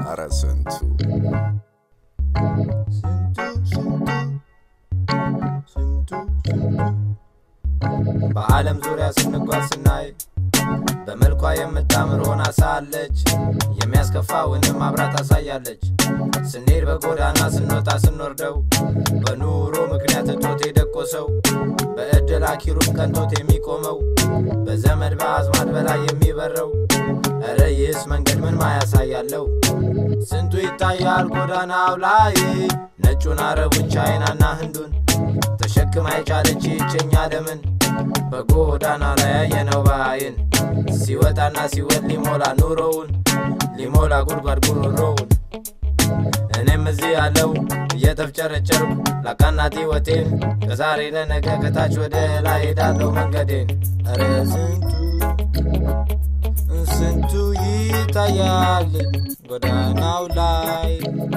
አረ ስንቱ በዓለም ዙሪያ ስንጓዝ ስናይ በመልኳ የምታምር ሆና ሳለች የሚያስከፋውንም አብራ ታሳያለች። ስንሄድ በጎዳና ስንወጣ ስንወርደው በኑሮ ምክንያት እጦት የደቆሰው በእድል አኪሩም ቀንቶት የሚቆመው በዘመድ በአዝማድ በላይ የሚበረው እረ ይህስ መንገድ ምን ማያሳያለው? ስንቱ ይታያል ጎዳናው ላይ ነጩን፣ አረቡን፣ ቻይናና ህንዱን ተሸክማ የቻለች ይችኛ ለምን በጎዳና ላይ ያየነው በአይን ሲወጣና ሲወድ ሊሞላ ኑሮውን ሊሞላ ጉድጓድ ጉሮሮውን እኔም እዚህ ያለው እየተፍጨረጨርኩ ላቃናት ሕይወቴን ከዛሬ ለነገ ከታች ወደ ላይ ሄዳለሁ መንገዴን ኧረ ስንቱ ስንቱ ይታያል ጎዳናው ላይ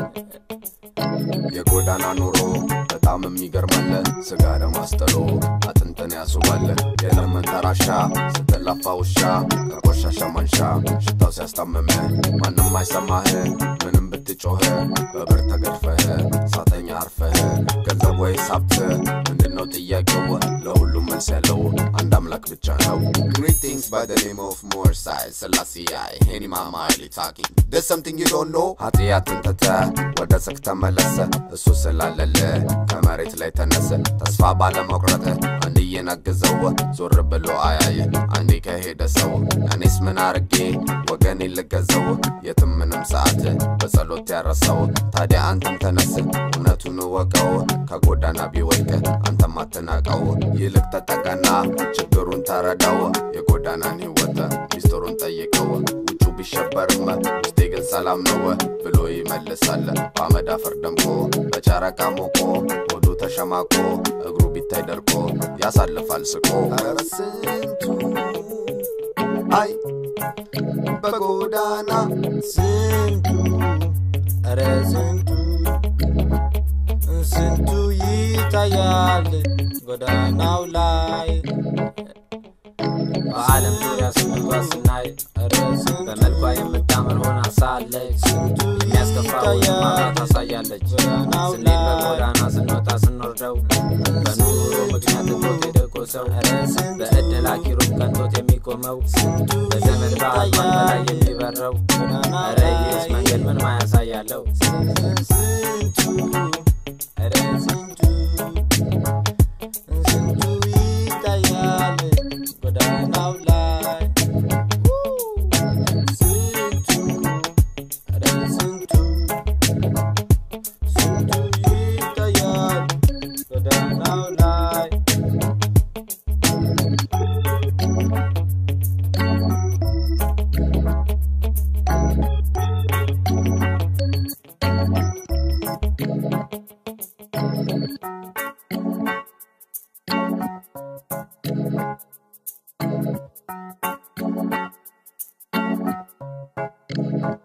የጎዳና ኑሮ በጣም የሚገርማለ ስጋ ደማስጠሎ አጥንትን ያስባለ የለም መንተራሻ ስትላፋ ውሻ ከቆሻሻ ማንሻ ሽታው ሲያስታምመ ማንም አይሰማህ ምንም ብትጮህ በብር ተገድፈህ ሳተኛ አርፈህ ገንዘብ ወይስ ሀብት ምንድነው ጥያቄው ለሁሉም መልስ ያለው አንድ አምላክ ብቻ ነው Greetings by the name of Morsai Selassie I Henny Mama Early talking There's something you don't know ኃጢአትን ትተህ ወደ ጽድቅ ተመለሰ እሱ ስላለለ ከመሬት ላይ ተነሰ ተስፋ ባለመቁረጥ አንድ እየነግዘው ዞር ብሎ አያይ አንዴ ከሄደ ሰው እኔስ ምን አርጌ ወገኔ ልገዘው የትም ምንም ሰዓት በጸሎት ያረሰው ታዲያ አንተም ተነስ እውነቱን እወቀው ከጎዳና ቢወድቅ አንተም አትናቀው ይልቅ ተጠቀና ችግሩን ተረዳው የጎዳናን ህይወት ሚስጥሩን ጠይቀው ውጩ ቢሸበርም ውስጤ ግን ሰላም ነው ብሎ ይመልሳል በአመድ አፈር ደምቆ በጨረቃ ሞቆ ሆዱ ተሸማቆ እግሩ ቢታይ ደርቆ ያሳልፋል ስቆ ኧረ ስንቱ አይ በጎዳና ስንቱ ኧረ ስንቱ ስንቱ ይታያል ጎዳናው ላይ በዓለም ዙሪያ ስንጓዝ ስናይ ኧረ ስንቱ በመልኳ የምታምር ሆና ሳለች የሚያስከፋውን ማብራት ታሳያለች። ስንሄድ በጎዳና ስንወጣ ስንወርደው በኑሮ ምክንያት እጦት የደቆሰው በእድል አኪሩም ቀንቶት የሚቆመው በዘመድ በአዝማድ በላይ የሚበረው ኧረ ይህስ መንገድ ምን ማያሳያለው? ኧረ ስንቱ ስንቱ ይታያል ጎዳናው ላይ ስንቱ ኧረ ስንቱ ስንቱ ይታያል ጎዳናው ላይ Thank